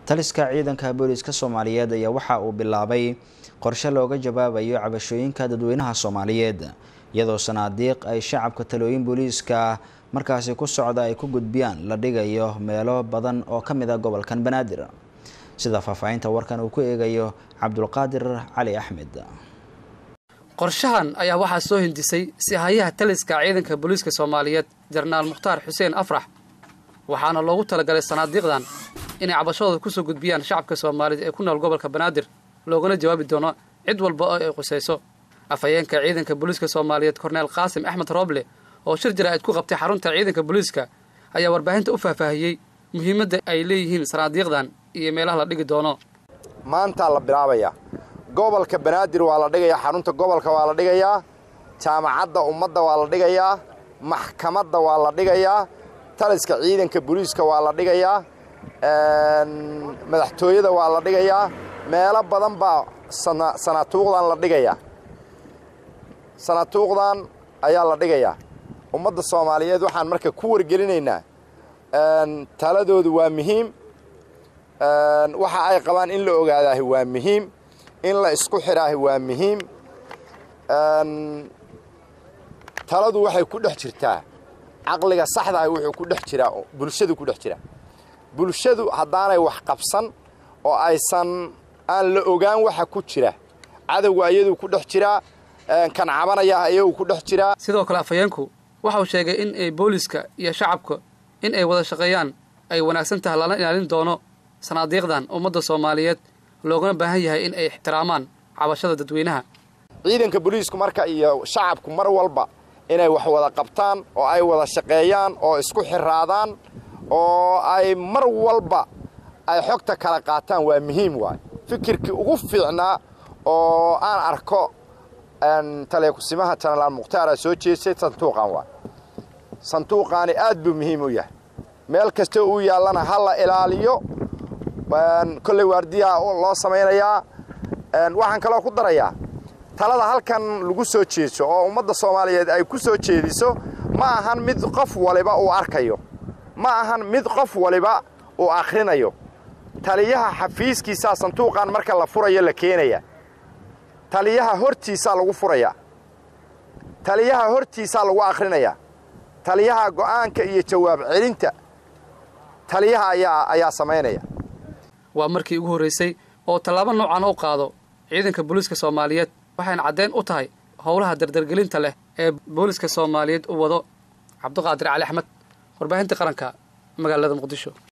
taliska ciidanka booliiska soomaaliyeed ayaa waxa uu bilaabay qorshe looga jawaabayo cabashooyinka dadweynaha soomaaliyeed iyadoo sanaadiiq ay shacabka talooyin booliiska markaasi ku socda ay ku gudbiyaan la dhigayo meelo badan oo ka mid a gobolkan banaadir sida faahfaahinta warkan uu ku eegayo cabdulqaadir cali axmed qorshahan ayaa waxaa soo hindisay si hayaha taliska ciidanka booliiska soomaaliyeed jenaraal mukhtaar xuseen afrax waxaana loogu talagalay sanaadiiqdan inay cabashadooda kusoo gudbiyaan shacabka soomaaliyeed ee ku nool gobolka banaadir loogana jawaabi doono cid walba oo ay qusayso afhayeenka ciidanka booliiska soomaaliyeed korneel qaasim axmed rooble oo shir jaraa'id ku qabtay xarunta ciidanka booliiska ayaa warbaahinta u faahfaahiyey muhiimadda ay leeyihiin sanaadiiqdan iyo meelaha la dhigi doono maantaa la bilaabayaa gobolka banaadir waa la dhigayaa xarunta gobolka waa la dhigayaa jaamacadda ummadda waa la dhigayaa maxkamadda waa la dhigayaa taliska ciidanka booliiska waa la dhigayaa madaxtooyada waa la dhigayaa meelo badan baa sanatuuqdan la dhigayaa sanatuuqdan ayaa la dhigayaa ummadda soomaaliyeed waxaan marka ku wargelinaynaa taladoodu waa muhiim waxa ay qabaan in la ogaadaahi waa muhiim in la isku xidhaahi waa muhiim taladu waxay ku dhex jirtaa caqliga saxdaah wuxuu ku dhex jiraa bulshadu ku dhex jiraa bulshadu haddaanay wax qabsan oo aysan aan la ogaan waxa ku jira cadowga ayaduu ku dhex jiraa kan cabanayaah ayagu ku dhex jiraa sidoo kale afhayeenku waxauu sheegay in ay booliiska iyo shacabka in ay wada shaqeeyaan ay wanaagsan tahay lala ilaalin doono sanaadiiqdan ummadda soomaaliyeed loogana baahan yahay in ay ixtiraamaan cabashada dadweynaha ciidanka booliisku marka iyo shacabku mar walba inay wax wada qabtaan oo ay wada shaqeeyaan oo isku xiraadaan oo ay mar walba ay xogta kala qaataan waa muhiim waay fikirkii ugu fiicnaa oo aan arko taleekusimaha jenaraal mukhtaara soo jeestay sanduuqan waay sanduuqaani aad buu muhiim u yahay meel kasta uu yaallana ha la ilaaliyo kolley waardiyaa loo samaynayaa waxaan kaloo ku darayaa talada halkan lagu soo jeeso oo ummadda soomaaliyeed ay ku soo jeediso ma ahan mid qof waliba uu arkayo ma ahan mid qof waliba uu akhrinayo taliyaha xafiiskiisaa sanduuqan marka la furayo la keenaya taliyaha hortiisaa lagu furayaa taliyaha hortiisaa lagu akhrinayaa taliyaha go'aanka iyo jawaab celinta taliyaha ayaa ayaa samaynaya waa markii ugu horraysay oo tallaabo noocan u qaado ciidanka booliiska soomaaliyeed waxayna caddayn u tahay howlaha dardargelinta leh ee booliiska soomaaliyeed u wado cabdiqaadir cali axmed warbaahinta qaranka magaalada muqdisho